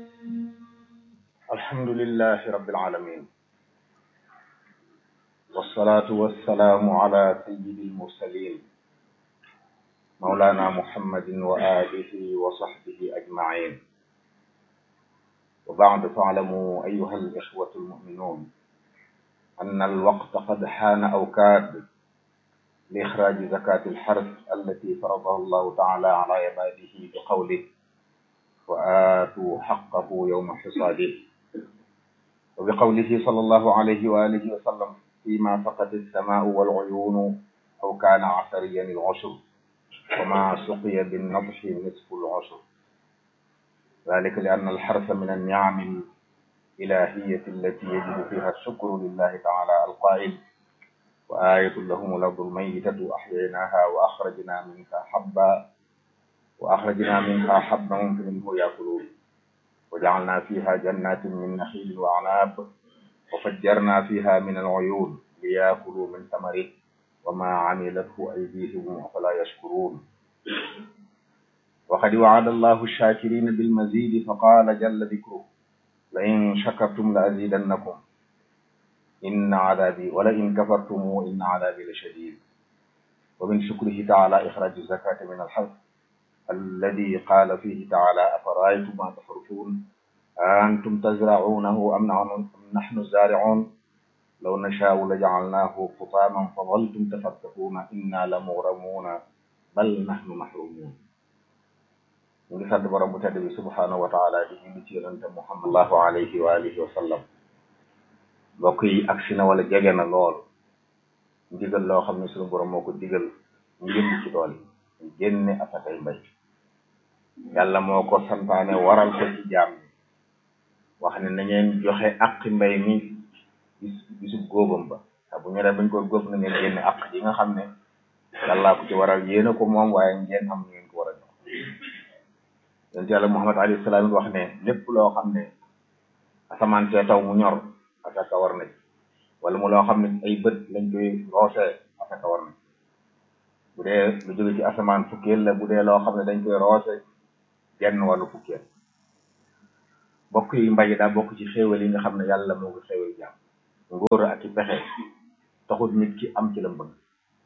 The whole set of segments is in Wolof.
الحمد لله رب العالمين والصلاة والسلام على سيد المرسلين مولانا محمد وآله وصحبه أجمعين وبعد فاعلموا أيها الإخوة المؤمنون أن الوقت قد حان أو كاد لإخراج زكاة الحرث التي فرضها الله تعالى على عباده بقوله وآتوا حقه يوم حصاده وبقوله صلى الله عليه وآله وسلم فيما فقد السماء والعيون أو كان عسريا العشر وما سقي بالنضح نصف العشر ذلك لأن الحرث من النعم الإلهية التي يجب فيها الشكر لله تعالى القائل وآية لهم الأرض الميتة أحييناها وأخرجنا منها حبا وأخرجنا منها حبا منه يأكلون وجعلنا فيها جنات من نخيل وأعناب وفجرنا فيها من العيون ليأكلوا من ثمره وما عملته أيديهم أفلا يشكرون وقد وعد الله الشاكرين بالمزيد فقال جل ذكره لئن شكرتم لأزيدنكم إن عذابي ولئن كفرتم إن عذابي لشديد ومن شكره تعالى إخراج الزكاة من الحرث الذي قال فيه تعالى أفرأيتم ما تحرثون أنتم تزرعونه أم نحن الزارعون لو نشاء لجعلناه حطاما فظلتم تفكهون إنا لمغرمون بل نحن محرومون ñu ngi sant borom bu tedd bi subhanahu wa taala di julli ci yonente muhammad allahu alayhi wa alihi wa sallam mbokk yi agsi na wala jege na lool ndigal loo xam ne suñu borom moo ko digal ñu jëm ci tool yi génne asakay mbay yàlla moo ko santaane waral ko ci jaam yi wax ne na ngeen joxe aqi mbay mi bis bisub góobam ba te bu ñoree bañ ko góob na ngeen génne aq yi nga xam ne yàllaa ko ci waral yéen a ko moom waaye ngeen am ngeen ko war a jox yonent yàlla muhammad alayhi salaam wax ne lépp loo xam ne asamaan see taw mu ñor asaka war na ci wala mu loo xam ne ay bët lañ koy roosee asaka war na ci bu dee lu jóge ci asamaan fukkeel la bu dee loo xam ne dañ koy roose genn wàllu fukkeel bokk yi mbay daa bokk ci xéewal yi nga xam ne yàlla moo ko xéewal jàmm ngóor ak i pexe taxut nit ki am ci la bëgg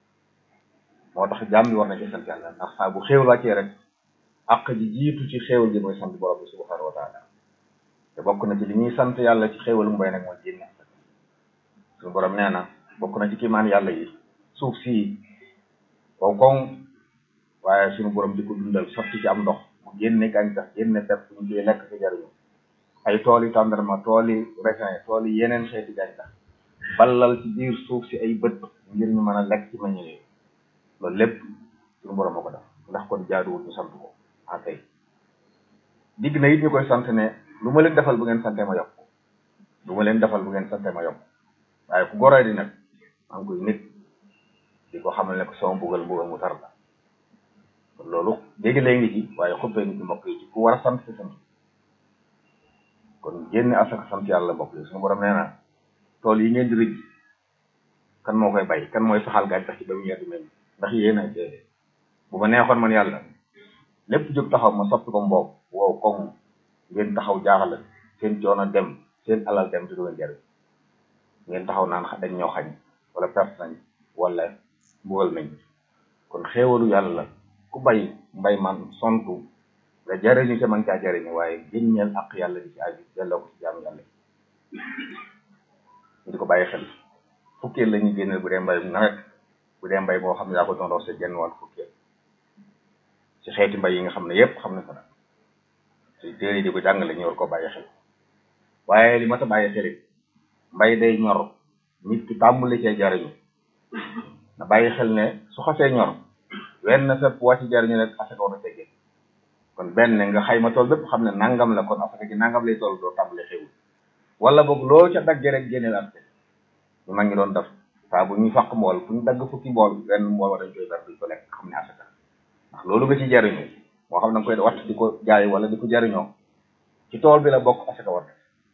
moo tax jàmm bi war na ci sant yàlla ndax saa bu xéewal wàccee rek àq ji jiitu ci xéewal ji mooy sant borom bi subhanahu wa taala te bokk na ci li ñuy sant yàlla ci xéewalu mbay nag mooy génne suñu borom nee na bokk na ci kiimaan yàlla yi suuf si wow koŋ waaye suñu borom di ko dundal sotti ci am ndox mu génne gàncax génne pepp ñu koy lekk ci jariñu ay tool yi tàndarma tool yi raisin tool yi yeneen xeeti gàncax ballal ci biir suuf si ay bët ngir ñu mën a lekk ci meññ yooyu loolu lépp suñu borom moo ko def ndax kon jaaduwul ñu sant ko ah kay digg na it ñu koy sant ne lu ma leen defal bu ngeen sante ma yokk lu ma leen defal bu ngeen sante ma yokk waaye ku goree di nag maa ngi koy nit di ko xamal ne ko sama mbugal mbugal mu tar la kon loolu dégg lay ngi ci waaye xubbee ngi ci mbokk yi ci ku war a sant si sant kon génne asaka sant yàlla mbokk yi suñu borom nee na tool yi ngeen di rëj kan moo koy bay kan mooy saxal gàncax ci ba mu ñetti mel ndax yéen a dee bu ma neexoon man yàlla lépp jóg taxaw ma soppi ko mboob wow koŋ ngeen taxaw jaaxal seen coono dem seen alal dem te du ngeen jariñ ngeen taxaw naan dañ ñoo xañ wala perte nañ wala mbugal nañ kon xéewalu yàlla la ku bay mbay man sontu nga jariñu ca man caa jariñu waaye génneel ak yàlla di ci aju delloo ko ci jaamu yàlla ñu di ko bàyyi xel fukkeel la ñuy génneel bu dee mbay nawet bu dee mbay boo xam ne yaa ko doon roose genn wàll fukkeel ci xeeti mbay yi nga xam ne yépp xam ne ko nag ci téere di ko jàngale ñu war ko bàyyi xel waaye li ma ta bàyyi xel it mbay day ñor nit ki tàmbali cee jariñu na bàyyi xel ne su xasee ñor wenn fépp wàcc jariñu rek asaka war a tegee kon benn nga xayma tool bépp xam ne nangam la kon asaka gi nangam lay toll doo tàmbali xewul wala boog loo ca daggee rek génneel atte ñu mag ngi doon def saa bu ñuy fàq mbool fu ñu dagg fukki mbool wenn mbool wa dañ koy ber duñ ko lekk xam ne asaka ndax loolu nga ci jariñu moo xam ne nga koy watt di ko jaay wala di ko jariñoo ci tool bi la bokk asaka war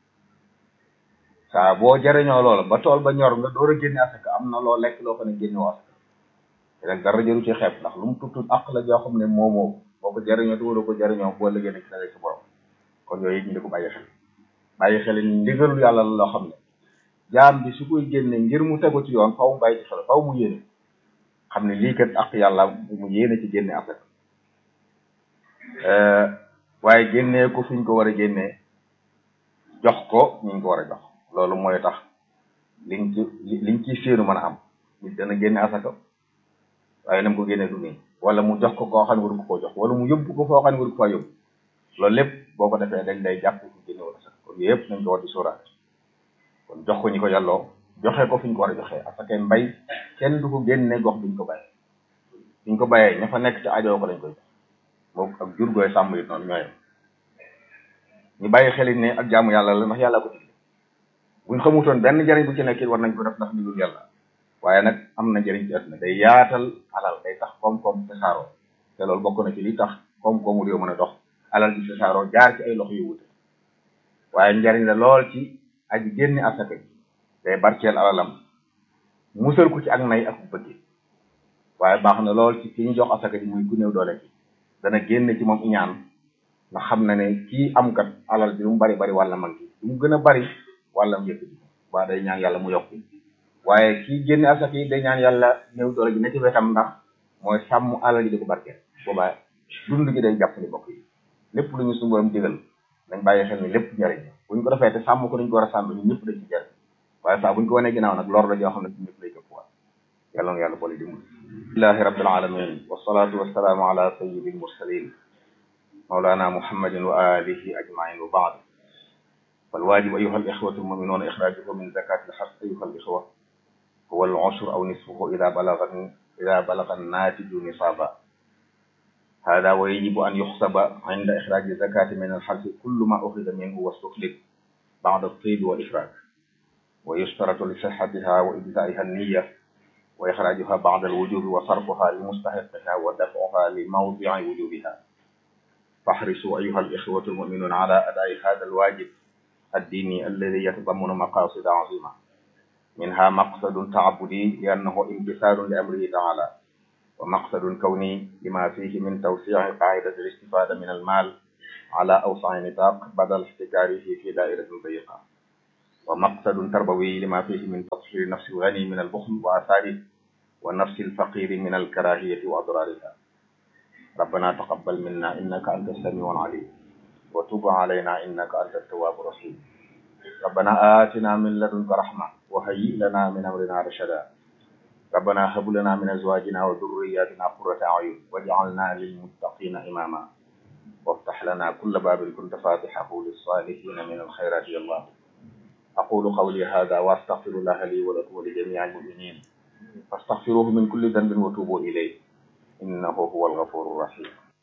saa boo jariñoo loola ba tool ba ñor nga door a génne asaka am na loo lekk loo xam ne génne woo asaka te nag dara jëru ci xeeb ndax lu mu tuttut àq la joo xam ne moomoo boo ko jariñoo te waroo ko jariñoo boo liggéey nag sa sa borom kon yooyu ñu di ko bàyyi xel bàyyi xel ni ndigalul yàlla la loo xam ne jaam bi su koy génne ngir mu tegu ci yoon faw mu bàyyi ci xel faw mu yéene xam ne lii kat ak yàlla mu yéene ci génne asaka waaye génnee ko fi ñu ko war a génnee jox ko ñu ko war a jox loolu mooy tax liñ ci liñ ciy séenu mën a am nit dana génne asaka waaye nam ko génne du nii wala mu jox ko koo xam ne waru ko koo jox wala mu yóbbu ko foo xam ne waru ko faa yóbbu loolu lépp boo ko defee dañ day jàpp fu génne wala asaka kon yooyu yëpp nañ ko war di sóoraale kon jox ko ñi ko yàlloo joxe ko fi ñu ko war a joxee asaka mbay kenn du ko génne gox biñ ko bàyyee biñ ko bàyyee ña fa nekk ci ajoo ko lañ koy jox moom ak jur gooy sàmm it noonu ñooyam ñu bàyyi xel ne ak jaamu yàlla la ndax yàlla ko digle buñ xamutoon benn njëriñ bu ci nekk it war nañ ko def ndax digul yàlla waaye nag am na njëriñ ci àdduna day yaatal alal day tax koom-koom tasaaroo te loolu bokk na ci li tax koom-koomu réew mën a dox alal ji tasaaroo jaar ci ay loxo yu wute waaye njëriñ la lool ci aji génne asaka ji day barkeel alalam musal ko ci ak nay ak bëgg waaye baax na lool ci ki ñu jox asaka ji muy ku néew doole ki dana génne ci moom iñaan nga xam na ne kii am kat alal bi lu mu bari bari wàlla man ki lu mu gën a bari wàlla mu yëkk ji waa day ñaan yàlla mu yokk waaye kii génne asaka yi day ñaan yàlla néew doole ji ne ci wetam ndax mooy sàmm alal ji di ko barkeel boobaa dund gi day jàpp ni bokk yi lépp lu ñu suñu borom digal dañ bàyyi xel ni lépp njariñ buñ ko defee te sàmm ko dañ ko war a sàmm ñun ñëpp dañ ci jariñ waaye saa buñ ko wanee ginnaaw nag lor la joo xam ne ñëpp lay këpp waat yàlla na yàlla boole dimbali lillahi rabbil alamin wassalatu wassalaamu ala sayyidil mursalin mawlana muhammadin wa alihi ajmain wa baad فالواجب أيها الإخوة المؤمنون إخراجه من زكاة الحق أيها الإخوة هو العشر أو نصفه إذا بلغ إذا بلغ الناتج نصابا هذا ويجب أن يحسب عند إخراج الزكاة من الحرث كل ما أخذ منه واستخلف بعد الطيب والإخراج ويشترط لصحتها وإجزائها النية وإخراجها بعد الوجوب وصرفها لمستحقها ودفعها لموضع وجوبها فاحرصوا أيها الإخوة المؤمنون على أداء هذا الواجب الديني الذي يتضمن مقاصد عظيمة منها مقصد تعبدي لأنه امتثال لأمره تعالى ومقصد كوني لما فيه من توسيع قاعدة الاستفادة من المال على أوسع نطاق بدل احتكاره في دائرة ضيقة ومقصد تربوي لما فيه من تطهير النفس الغني من البخل وآثاره والنفس الفقير من الكراهية وأضرارها ربنا تقبل منا إنك أنت السميع العليم وتب علينا إنك أنت التواب الرحيم ربنا آتنا من لدنك رحمة وهيئ لنا من أمرنا رشدا ربنا هب لنا من أزواجنا وذرياتنا قرة أعين واجعلنا للمتقين إماما وافتح لنا كل باب كنت فاتحه للصالحين من الخيرات يا الله أقول قولي هذا وأستغفر الله لي ولكم ولجميع المؤمنين فاستغفروه من كل ذنب وتوبوا إليه إنه هو الغفور الرحيم